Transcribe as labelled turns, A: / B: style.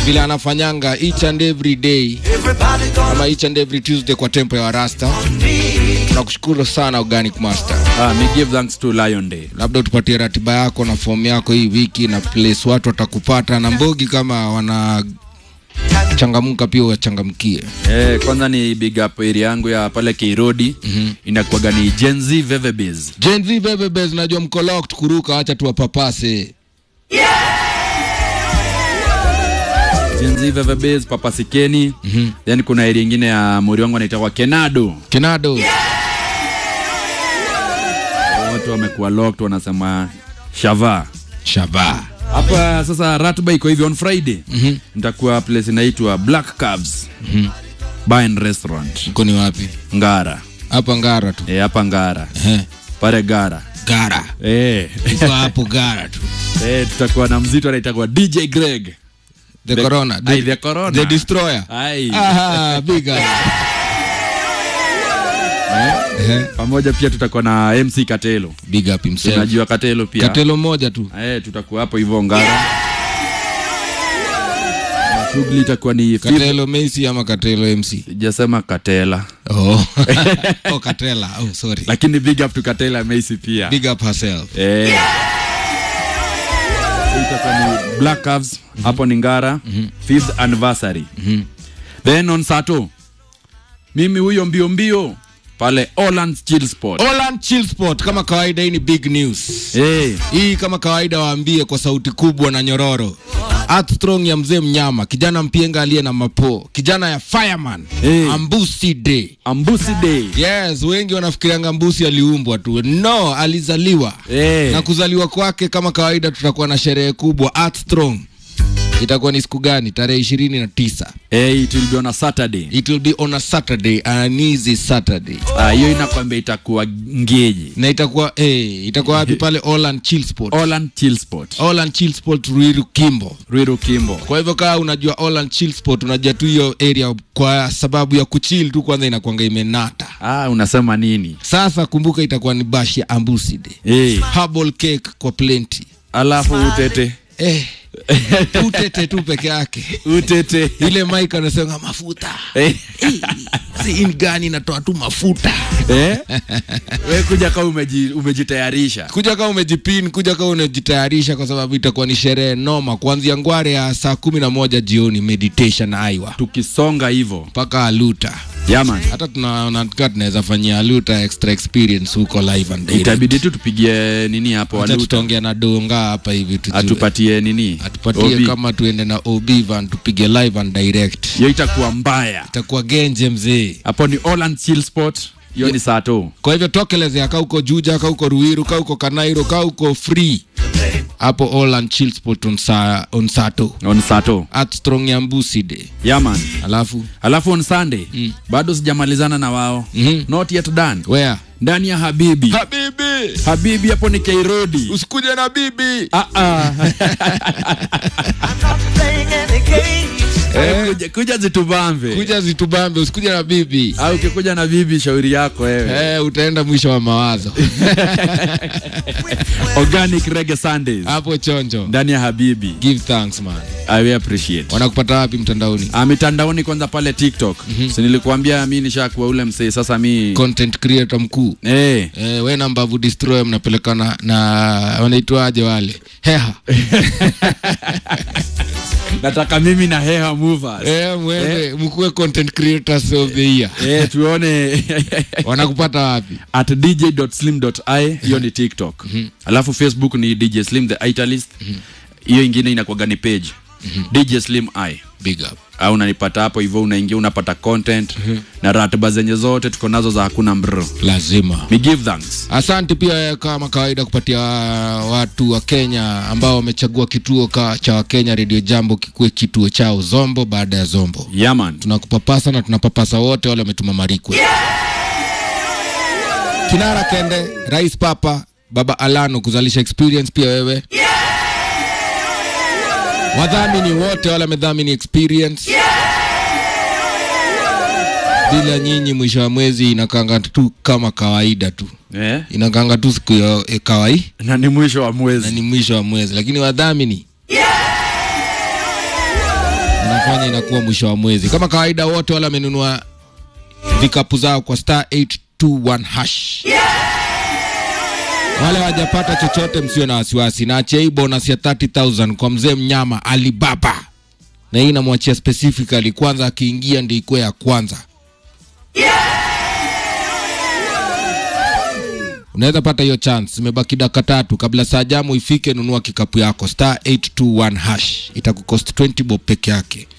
A: vile anafanyanga each and every day ama each and every Tuesday kwa tempo ya Warasta. Tunakushukuru sana Organic Master.
B: Ah, me give thanks to Lion Day.
A: Labda utupatie ratiba yako na fomu yako hii wiki na place watu watakupata na Mbogi kama wana changamka pia wachangamkie.
B: Eh, kwanza ni big up area yangu ya pale Keirodi mm-hmm. inakuwaga ni Gen Z Vevebes.
A: Gen Z bebe bez najua mko locked kuruka, acha tuwapapase.
B: Gen Z Vevebes Papa Sikeni. Mm-hmm. Then kuna area ingine ya mori wangu anaitwa Kenado.
A: Kenado.
B: Watu wamekuwa locked wanasema shava.
A: Shaba.
B: Hapa sasa ratiba iko hivi on Friday. Mm-hmm. Nitakuwa place inaitwa Black Calves. Mm-hmm. Bar and Restaurant.
A: Mko ni wapi?
B: Ngara.
A: Hapa Ngara tu.
B: Eh, hapa Ngara.
A: Eh.
B: Pale Ngara.
A: Gara.
B: Eh.
A: Iko hapo Gara tu.
B: Eh, tutakuwa na mzito anaitwa DJ Greg.
A: The,
B: The-
A: Corona.
B: Ai, the Corona.
A: The Destroyer.
B: Ai.
A: Aha, big up. Eh,
B: Pamoja pia tutakuwa na MC Katelo.
A: Big up himself.
B: Unajua Katelo pia.
A: Katelo moja tu.
B: Eh, tutakuwa hapo hivyo Ngara. Na Shughuli itakuwa ni fifth-
A: Katelo Messi ama Katelo MC?
B: sijasema Katela.
A: Oh. oh, Katela. Oh, sorry.
B: Lakini big up to Katela Macy pia.
A: Big up herself.
B: Eh. So itakuwa ni Black Calves hapo ni Ngara fifth anniversary. Then on Sato mimi huyo mbio mbio pale Holland Chill Sport.
A: Holland Chill Sport kama kawaida, hii ni big news.
B: Eh,
A: Hii kama kawaida waambie kwa sauti kubwa na nyororo. Armstrong ya mzee mnyama, kijana mpienga aliye na mapo, kijana ya fireman,
B: Eh.
A: Ambusi Day.
B: Ambusi Day.
A: Yes, wengi wanafikirianga Mbusi aliumbwa tu. No, alizaliwa.
B: Eh.
A: Na kuzaliwa kwake kama kawaida tutakuwa na sherehe kubwa Armstrong. Itakuwa ni siku gani? Tarehe ishirini na tisa.
B: Eh, it will be on a Saturday.
A: It will be on a Saturday, an easy Saturday.
B: Ah, hiyo inakwambia itakuwa ngeji.
A: Na itakuwa eh, itakuwa wapi pale Holland Chill Sport.
B: Holland Chill Sport.
A: Holland Chill Sport Ruiru Kimbo.
B: Ruiru Kimbo.
A: Kwa hivyo kama unajua Holland Chill Sport, unajua tu hiyo area kwa sababu ya kuchill tu, kwanza inakuanga imenata.
B: Ah, unasema nini?
A: Sasa kumbuka, itakuwa ni bash ya Ambusi Day.
B: Eh,
A: Herbal cake kwa plenty.
B: alafu utete.
A: Eh, utete tu peke yake.
B: Utete.
A: Ile Mike anasema mafuta.
B: Eh.
A: Eh, si hii gani inatoa tu mafuta.
B: Eh? We kuja kama umeji, umejitayarisha.
A: Kuja kama umejipin, kuja kama unajitayarisha, kwa sababu itakuwa ni sherehe noma, kuanzia ngware ya saa kumi na moja jioni, meditation aiwa
B: Tukisonga hivyo.
A: mpaka aluta.
B: Yaman.
A: Hata tunaona tukiwa tunaweza fanyia aluta extra experience huko live and direct.
B: Itabidi tu tupigie nini hapo
A: Hata
B: waluta.
A: tutaongea na donga hapa hivi tujue.
B: Atupatie nini?
A: atupatie
B: Obi.
A: kama tuende na OB van tupige live and direct.
B: Hiyo itakuwa mbaya.
A: Itakuwa genje mzee.
B: Hapo ni Holland Chill Sport. Hiyo ni saa tu.
A: Kwa hivyo tokelezea ka uko Juja, ka uko Ruiru, ka uko Kanairo, ka uko free hapo Holland Chill Sport on, sa, on Sato
B: On saa tu.
A: at Strong Yambusi Day.
B: Yaman.
A: Alafu
B: Alafu on Sunday bado sijamalizana na wao.
A: Mhm.
B: Not yet done.
A: where
B: Ndani ya Habibi.
A: habibi,
B: Habibi hapo ni Kairodi.
A: usikuje na bibi
B: Ah ah. Eh, kuja, kuja zitubambe.
A: kuja zitubambe, usikuje na bibi
B: Au ukikuja na bibi shauri yako wewe.
A: eh, utaenda mwisho wa mawazo
B: Organic Reggae Sundays.
A: hapo chonjo.
B: Ndani ya Habibi.
A: Give thanks man.
B: I will appreciate.
A: Wanakupata wapi mtandaoni?
B: Ah, mitandaoni kwanza pale TikTok. Si nilikuambia mi nishakuwa ule msee sasa mi
A: Content creator mkuu
B: eh
A: eh, we na Mbavu Destroy mnapelekana na wanaitwaje wale heha
B: nataka mimi na Heha Movers.
A: eh, mwende mkuwe content creators of the year.
B: Eh, tuone
A: Wanakupata wapi?
B: at dj.slim.i hiyo ni tiktok alafu facebook ni dj slim the italist hiyo ingine inakuwaga ni page dj slim i
A: Big up.
B: au unanipata hapo hivyo unaingia unapata content na ratiba zenye zote tuko nazo za hakuna mbr
A: Lazima.
B: we give thanks
A: Asante pia kama kawaida kupatia watu wa Kenya ambao wamechagua kituo ka, cha Wakenya Radio Jambo kikuwe kituo chao Zombo baada ya Zombo.
B: yaman
A: Tunakupapasa na tunapapasa wote wale wametuma marikwe. Kinara Kende, Rais Papa, Baba Alano kuzalisha experience pia wewe. Wadhamini wote wale wamedhamini experience. Bila nyinyi mwisho wa mwezi inakanga tu kama kawaida tu.
B: eh?
A: Inakanga tu siku ya e, kawaida
B: na ni mwisho wa
A: na
B: mwezi
A: ni mwisho wa mwezi, lakini wadhamini inafanya inakuwa mwisho wa mwezi kama kawaida wote wale wamenunua vikapu zao kwa star 821 hash wale wajapata chochote msiwe na wasiwasi naachia hii bonus ya 30000 kwa mzee mnyama alibaba na hii namwachia specifically kwanza akiingia ndi ikuwe ya kwanza unaweza pata hiyo chance imebaki dakika tatu kabla saa jamu ifike nunua kikapu yako star 821 hash itakukost 20 bob peke yake